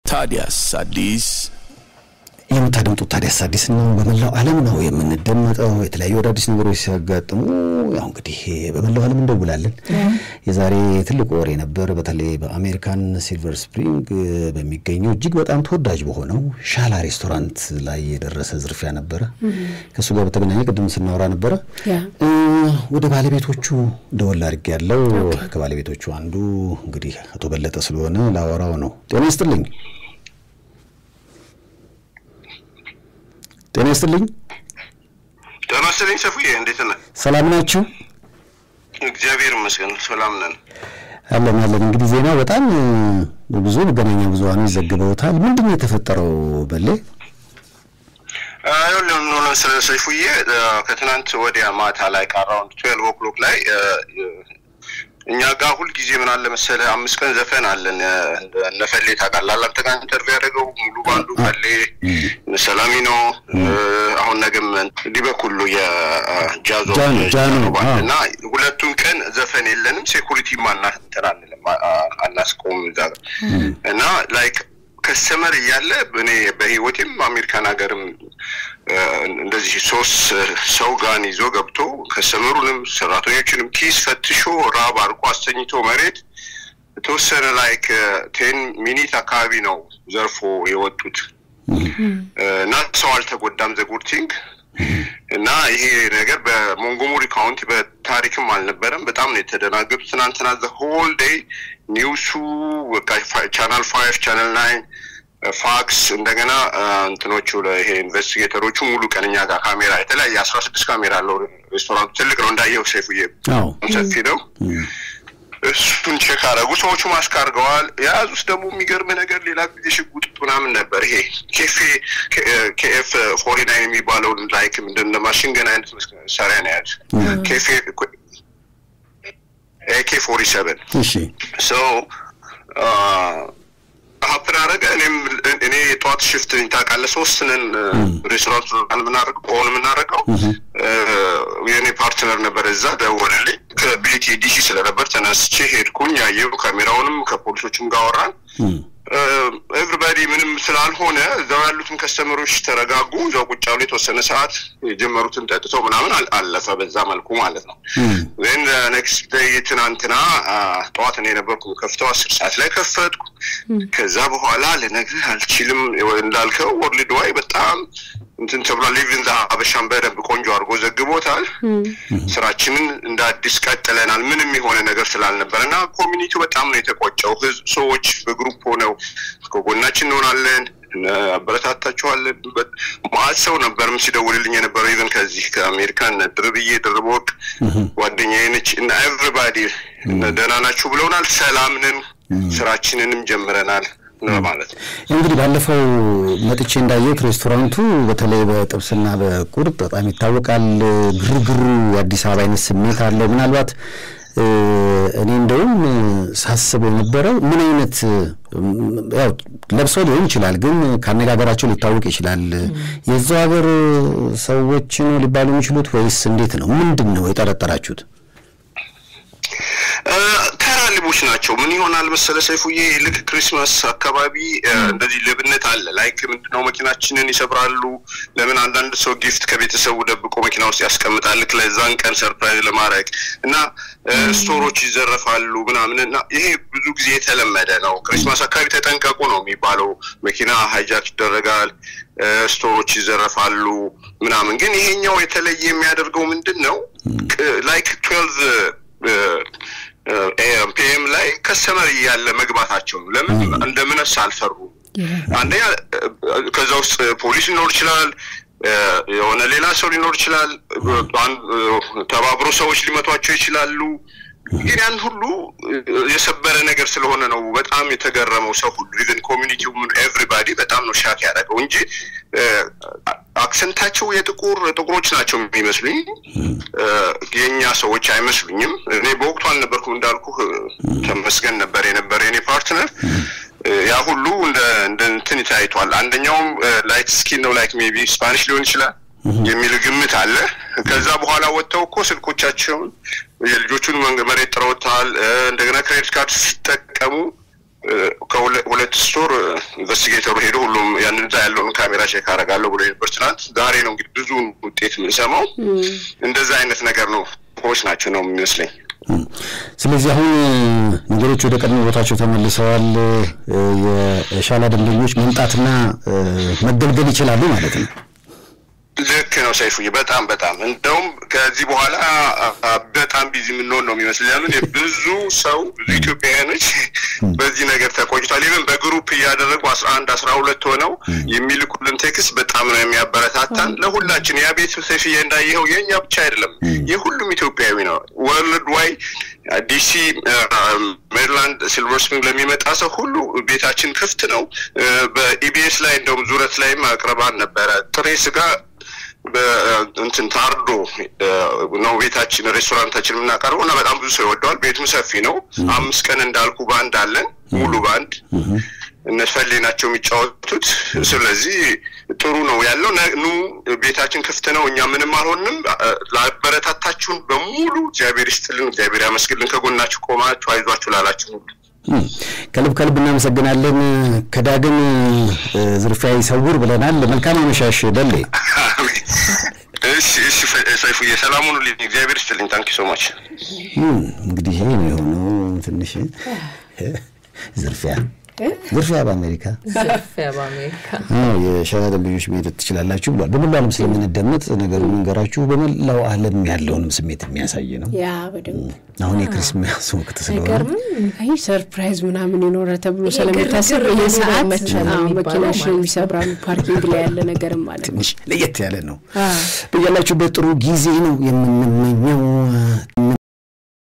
ታዲያስ አዲስ የምታደምጡት ታዲያስ አዲስ ነው። በመላው ዓለም ነው የምንደመጠው። የተለያዩ አዳዲስ ነገሮች ሲያጋጥሙ ያው እንግዲህ በመላው ዓለም እንደውላለን። የዛሬ ትልቅ ወሬ ነበር። በተለይ በአሜሪካን ሲልቨር ስፕሪንግ በሚገኘው እጅግ በጣም ተወዳጅ በሆነው ሻላ ሬስቶራንት ላይ የደረሰ ዝርፊያ ነበረ። ከእሱ ጋር በተገናኘ ቅድም ስናወራ ነበረ። ወደ ባለቤቶቹ ደወል አድርጌ ያለው ከባለቤቶቹ አንዱ እንግዲህ አቶ በለጠ ስለሆነ ላወራው ነው። ጤና ይስጥልኝ። ጤና ይስጥልኝ። ጤና ይስጥልኝ ሰፉዬ፣ እንዴት ነህ? ሰላም ናችሁ? እግዚአብሔር ይመስገን ሰላም ነን። አለን አለን። እንግዲህ ዜና በጣም ብዙ መገናኛ ብዙኃኖች ዘግበውታል። ምንድን ነው የተፈጠረው በሌ? ይኸውልህ ምን ሆነ ስለ ሰይፉዬ ከትናንት ወዲያ ማታ ላይ ከአራውንድ ትዌልቭ ኦክሎክ ላይ እኛ ጋር ሁልጊዜ ምን አለ መሰለህ አምስት ቀን ዘፈን አለን። እነ ፈሌ ታውቃለህ፣ አንተ ጋር ኢንተርቪው ያደረገው ሙሉ ባንዱ ፈሌ፣ ሰላሚ ነው። አሁን ነገም እንዲህ በኩሉ የጃዞ እና ሁለቱም ቀን ዘፈን የለንም። ሴኩሪቲ ማና እንትን አንልም አናስቆም እዛ ጋር እና ላይክ ከስተመር እያለ እኔ በህይወቴም አሜሪካን ሀገርም እንደዚህ ሶስት ሰው ጋን ይዞ ገብቶ ከስተመሩንም ሰራተኞችንም ኪስ ፈትሾ ራብ አድርጎ አስተኝቶ መሬት የተወሰነ ላይክ ቴን ሚኒት አካባቢ ነው ዘርፎ የወጡት እና ሰው አልተጎዳም። ዘጉርቲንግ እና ይሄ ነገር በሞንጎሞሪ ካውንቲ በታሪክም አልነበረም። በጣም ነው የተደናገጡ። ትናንትና ዘ ሆል ዴይ ኒውሱ ቻናል ፋይቭ ቻናል ናይን ፋክስ እንደገና እንትኖቹ ይሄ ኢንቨስቲጌተሮቹ ሙሉ ቀን እኛ ጋር ካሜራ የተለያየ አስራ ስድስት ካሜራ አለው። ሬስቶራንቱ ትልቅ ነው እንዳየው ሴፉዬ ሰፊ ነው። እሱን ቼክ አደረጉ። ሰዎቹ ማስክ አድርገዋል። የያዙት ደግሞ የሚገርም ነገር ሌላ ጊዜ ሽጉጥ ምናምን ነበር። ይሄ ኬፌ ኬኤፍ ፎሪ ናይን የሚባለውን ላይክ ምንድን ነው ማሽን ገን አይነት መሳሪያ ነው የያዙት። ኬፌ ኤኬ ፎሪ ሰቨን እሺ ሶ ሀፕን አደረገ። እኔም እኔ የጠዋት ሽፍት ታውቃለህ፣ ሶስት ነን ሬስቶራንት የምናደርገው ኦን የምናደርገው የእኔ ፓርትነር ነበር። እዛ ደወለልኝ ከቤቴ ዲሲ ስለነበር ተነስቼ ሄድኩኝ። ያየው ካሜራውንም ከፖሊሶችም ጋር አወራን። ኤቭሪባዲ ምንም ስላልሆነ እዛው ያሉትን ከስተመሮች ተረጋጉ። እዛው ቁጭ ያሉ የተወሰነ ሰዓት የጀመሩትን ጠጥተው ምናምን አለፈ። በዛ መልኩ ማለት ነው። ዜን ኔክስት ዴይ ትናንትና ጠዋት ነው የነበርኩ ከፍተው አስር ሰዓት ላይ ከፈትኩ። ከዛ በኋላ ልነግርህ አልችልም። እንዳልከው ወርልድ ዋይ በጣም እንትን ተብሏል። ሊቭን ዘ ሀበሻን በደንብ ቆንጆ አድርጎ ዘግቦታል። ስራችንን እንደ አዲስ ቀጥለናል። ምንም የሆነ ነገር ስላልነበር እና ኮሚኒቲው በጣም ነው የተቆጨው። ህዝብ ሰዎች በግሩፕ ሆነው ከጎናችን እንሆናለን አበረታታችኋለን። ማአት ሰው ነበርም ሲደውልልኝ የነበረው ኢቨን ከዚህ ከአሜሪካን ድርብዬ ድርቦቅ ጓደኛዬ ነች እና ኤቭሪባዲ ደህና ናችሁ ብለውናል። ሰላም ነን፣ ስራችንንም ጀምረናል ማለት ነው። እንግዲህ ባለፈው መጥቼ እንዳየሁት ሬስቶራንቱ በተለይ በጥብስና በቁርጥ በጣም ይታወቃል። ግርግሩ የአዲስ አበባ አይነት ስሜት አለው። ምናልባት እኔ እንደውም ሳስበው የነበረው ምን አይነት ያው ለብሰው ሊሆን ይችላል፣ ግን ከአነጋገራቸው ሊታወቅ ይችላል። የዛው ሀገር ሰዎች ነው ሊባሉ የሚችሉት ወይስ እንዴት ነው? ምንድን ነው የጠረጠራችሁት? ተራ ልቦች ናቸው። ምን ይሆናል መሰለ ሰይፉዬ፣ ልክ ክሪስማስ አካባቢ እንደዚህ ሌብነት አለ። ላይክ ምንድነው መኪናችንን ይሰብራሉ። ለምን አንዳንድ ሰው ጊፍት ከቤተሰቡ ደብቆ መኪና ውስጥ ያስቀምጣል፣ ልክ ለዛን ቀን ሰርፕራይዝ ለማድረግ እና ስቶሮች ይዘረፋሉ ምናምን እና ይሄ ብዙ ጊዜ የተለመደ ነው። ክሪስማስ አካባቢ ተጠንቀቁ ነው የሚባለው። መኪና ሃይጃክ ይደረጋል፣ ስቶሮች ይዘረፋሉ ምናምን። ግን ይሄኛው የተለየ የሚያደርገው ምንድን ነው ላይክ ትዌልቭ ፒኤም ላይ ከስተመር እያለ መግባታቸው ነው። ለምን እንደምነሳ አልፈሩም። አንደኛ ከዛ ውስጥ ፖሊስ ሊኖር ይችላል፣ የሆነ ሌላ ሰው ሊኖር ይችላል፣ ተባብሮ ሰዎች ሊመቷቸው ይችላሉ። ግን ያን ሁሉ የሰበረ ነገር ስለሆነ ነው በጣም የተገረመው ሰው ሁሉ ኢቨን ኮሚኒቲው ኤቭሪባዲ በጣም ነው ሻክ ያደረገው እንጂ አክሰንታቸው የጥቁር ጥቁሮች ናቸው የሚመስሉኝ የእኛ ሰዎች አይመስሉኝም። እኔ በወቅቱ አልነበርኩም እንዳልኩ ተመስገን ነበር የነበረ የኔ ፓርትነር ያ ሁሉ እንደ እንደ እንትን ታይቷል። አንደኛውም ላይት ስኪን ነው ላይክ ሜቢ ስፓኒሽ ሊሆን ይችላል የሚል ግምት አለ። ከዛ በኋላ ወጥተው እኮ ስልኮቻቸውን የልጆቹን መሬት ጥረውታል። እንደገና ክሬዲት ካርድ ሲጠቀሙ ከሁለት ስቶር ኢንቨስቲጌተሩ ሄዶ ሁሉም ያን እዛ ያለውን ካሜራ ቼክ አደርጋለሁ ብሎ ነበር ትናንት። ዛሬ ነው እንግዲህ ብዙ ውጤት የምንሰማው። እንደዛ አይነት ነገር ነው ፖች ናቸው ነው የሚመስለኝ። ስለዚህ አሁን ነገሮች ወደ ቀድሞ ቦታቸው ተመልሰዋል። የሻላ ደንበኞች መምጣትና መገልገል ይችላሉ ማለት ነው። ልክ ነው ሰይፉዬ፣ በጣም በጣም እንደውም ከዚህ በኋላ በጣም ቢዚ የምንሆን ነው የሚመስል ያሉን ብዙ ሰው ብዙ ኢትዮጵያውያኖች በዚህ ነገር ተቆጭቷል። ይህን በግሩፕ እያደረጉ አስራ አንድ አስራ ሁለት ሆነው የሚልኩልን ቴክስት በጣም ነው የሚያበረታታን ለሁላችን። ያ ቤት ሰይፍዬ እንዳየኸው የእኛ ብቻ አይደለም የሁሉም ኢትዮጵያዊ ነው። ወርልድ ዋይ ዲሲ፣ ሜሪላንድ፣ ሲልቨር ስፕሪንግ ለሚመጣ ሰው ሁሉ ቤታችን ክፍት ነው። በኢቢኤስ ላይ እንደውም ዙረት ላይም አቅርባን ነበረ ጥሬ ስጋ እንትን ታርዶ ነው ቤታችን ሬስቶራንታችን የምናቀርበው እና በጣም ብዙ ሰው ይወደዋል። ቤቱም ሰፊ ነው። አምስት ቀን እንዳልኩ ባንድ አለን፣ ሙሉ ባንድ እነፈሌ ናቸው የሚጫወቱት። ስለዚህ ጥሩ ነው ያለው። ኑ ቤታችን ክፍት ነው። እኛ ምንም አልሆንም። ላበረታታችሁን በሙሉ እግዚአብሔር ይስጥልን፣ እግዚአብሔር ያመስግልን። ከጎናችሁ ቆማችሁ አይዟችሁ ላላችሁ ሁሉ ከልብ ከልብ እናመሰግናለን። ከዳግም ዝርፊያ ይሰውር ብለናል። መልካም አመሻሽ በሌ። እሺ እሺ፣ ሰይፉዬ ሰላሙን ልኝ እግዚአብሔር ይስጥልኝ። ታንኪ ሶ ማች። እንግዲህ ይሄ ነው የሆነው። ትንሽ ዝርፊያ ዝርፊያ በአሜሪካ ዝርፊያ በአሜሪካ የሸራ ደንበኞች መሄድ ትችላላችሁ ብሏል። በመላው ዓለም ስለምንደመጥ ነገሩ መንገራችሁ በመላው ዓለም ያለውንም ስሜት የሚያሳይ ነው። ያ በደንብ አሁን የክሪስማስ ወቅት ስለሆነ አይገርምም? አይ ሰርፕራይዝ ምናምን ይኖረ ተብሎ ስለሚታሰብ ግርግር ይህ ሰዓት መቻል አዎ፣ የሚባለው መኪናሽን ማለት ነው። ይሰብራሉ። ፓርኪንግ ላይ ያለ ነገርም ማለት ነው። ትንሽ ለየት ያለ ነው። በያላችሁበት ጥሩ ጊዜ ነው የምንመኘው።